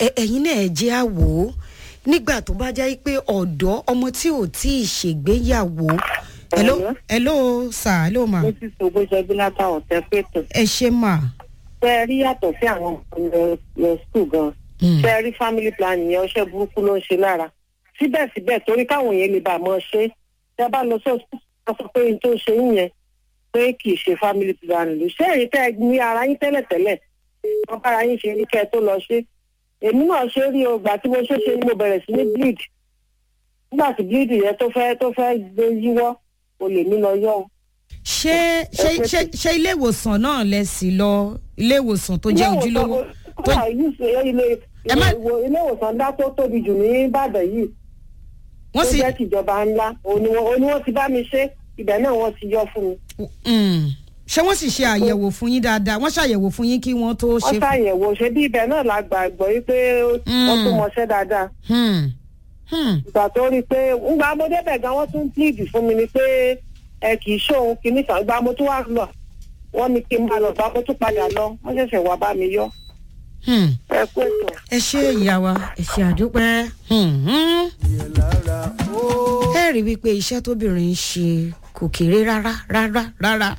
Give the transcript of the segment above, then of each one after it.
ẹ- ẹ̀yin náà ẹ jẹ́ àwò ó nígbà tó bá jẹ́ pé ọ̀dọ́ ọmọ tí ò tí ì ṣègbéyàwó. hello Hello? hello sir hello ma mo ti sọ bó ṣe bí látà ọ̀tẹ́ pẹ̀tọ̀. ẹ ṣe mà. ṣé ẹ rí yàtọ̀ sí àwọn ọmọ lọ skul gan. Mm. ṣé ẹ rí family planning yẹn ọṣẹ burúkú ló ń ṣe lára. síbẹ̀síbẹ̀ torí káwọn yẹn lè bá a mọ ṣe ṣé ẹ bá lọ sí ọsùn sọ pé n tó ṣe yín yẹn pé kì í ṣe family planning ló ṣé èyí tẹ́ ẹ ní ara yín tẹ́lẹ̀tẹ́lẹ̀ wọ́n bára yín ṣe ní kẹ́ ẹ tó lọ ṣe. èmi náà ṣe rí o gbà tí mo ṣe ṣe ni mo bẹ̀rẹ̀ sí ní bleed. nígbà tí bleed yẹn tó fẹ́ tó fẹ́ gbé yíwọ́ o lè mí lọ yọ o. ṣé ṣé ẹ pé ṣé tí- ṣé ilé ìwòsàn náà lẹ sì lọ ilé ìwòsàn tó jẹ́ ojúlówó tó tó ilé Ẹ má- ìwò- ilé ìwòsàn ńlá tó tóbi jù ní ìbàdàn yìí wọ́n tó sì jẹ́ tìjọba ńlá òun ni wọ́n òun ni wọ́n ti bá mi ṣe ibẹ̀ náà wọ́n ti yọ fún mi. Mm. ṣé wọ́n sì ṣe àyẹ̀wò fún yín dáadáa wọ́n ṣàyẹ̀wò fún yín kí wọ́n tó wọ́n ṣe. ṣàyẹ̀wò ṣe bí ibẹ̀ náà la gbàgbọ́ yìí pé wọ́n tún mọṣẹ́ dáadáa. Hmm. Hmm. ìgbà tó rí i pé ńgbà mo débẹ̀ gan wọ́n tún plead fún mi ni pé ẹ kì í ṣóhun kìíní kan ìgbà mo tún wá lọ wọ́n ní kí n máa lọ bá mo tún padà lọ wọ́n ṣẹ̀ṣẹ̀ wá bá mi yọ. Hmm. ẹ kú ètò. ẹ ṣe ìyá wa ẹ ṣe àdúpẹ́. Hmm. Hmm. ẹ rí wípé iṣẹ́ tóbìnrin ń ṣe kò kéré rárá rárá rárá.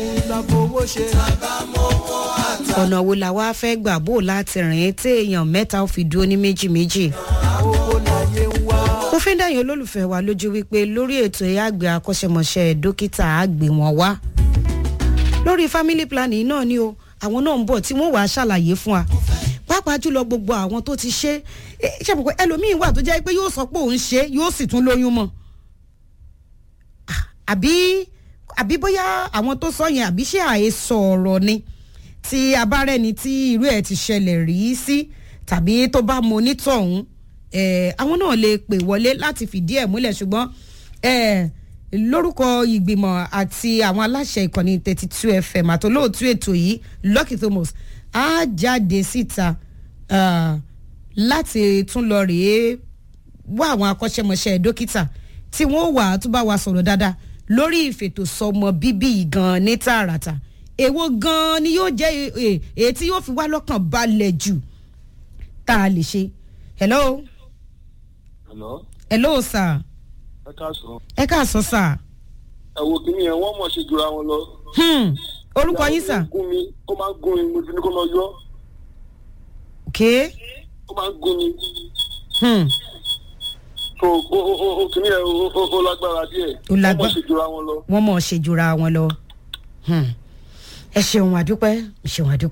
ọ̀nà wo la wá fẹ́ gbà bó láti rìn téèyàn mẹ́ta ó fi dúró ní méjì méjì. mo fi ń dáyìn olólùfẹ́ wa lójú wípé lórí ètò ẹ̀yà àgbẹ̀ akọ́ṣẹ́mọṣẹ́ dókítà àgbè wọn wá. lórí family planning náà ni o àwọn náà ń bọ̀ tí wọ́n wàá ṣàlàyé fún wa pàápàá jùlọ gbogbo àwọn tó ti ṣe é ṣe pé ẹlòmíín wà tó jẹ́ pé yóò sọ pé òun ṣe é, yóò sì tún lóyún mọ́ Ah, àbí àbí bóyá àwọn tó sọ yẹn àbí ṣé àhesọ ọ̀rọ̀ ni tí abárẹ́ni tí irú ẹ̀ ti ṣẹlẹ̀ rí sí tàbí tó bá mọ onítọ̀hún eh, àwọn náà lè pè wọlé láti fìdí ẹ̀ múlẹ̀ ṣùgbọ́n eh, lórúkọ ìgbìmọ̀ àti àwọn aláṣẹ ìkànnì thirty two fm àtolóòtú ètò yìí lucky thomas á jáde síta ah, láti tún lọ rèé wá àwọn akọ́ṣẹ́mọṣẹ́ dókítà tí wọ́n wà á tún bá wa sọ̀rọ̀ dáadáa lórí ìfètòsọmọ bíbí yìí gan ní tààràtà èwo gan ni yóò jẹ́ e- e- èyí tí yóò fi wá lọ́kàn balẹ̀ jù tá a lè ṣe. hello Hello, hello sir ẹ káàsán. ẹ káàsán sir ẹ wo kìíní yẹn wọ́n mọ̀ ṣe jura wọn lọ. hmm. orúkọ yín sir Ó máa ń gún mi ó máa ń gún mi mo ti ní kó lọ yọ ok ó máa ń gún mi. hmm. So ó ó ó ó kìíní yẹn ó ó ó lágbára díẹ̀. Ó lágbá- Wọ́n mọ̀ ṣe jura wọn lọ. wọ́n mọ̀ ṣe jura wọn lọ. Hmm. ẹ ṣeun àdúpẹ́ ẹ ṣeun àdúpẹ́.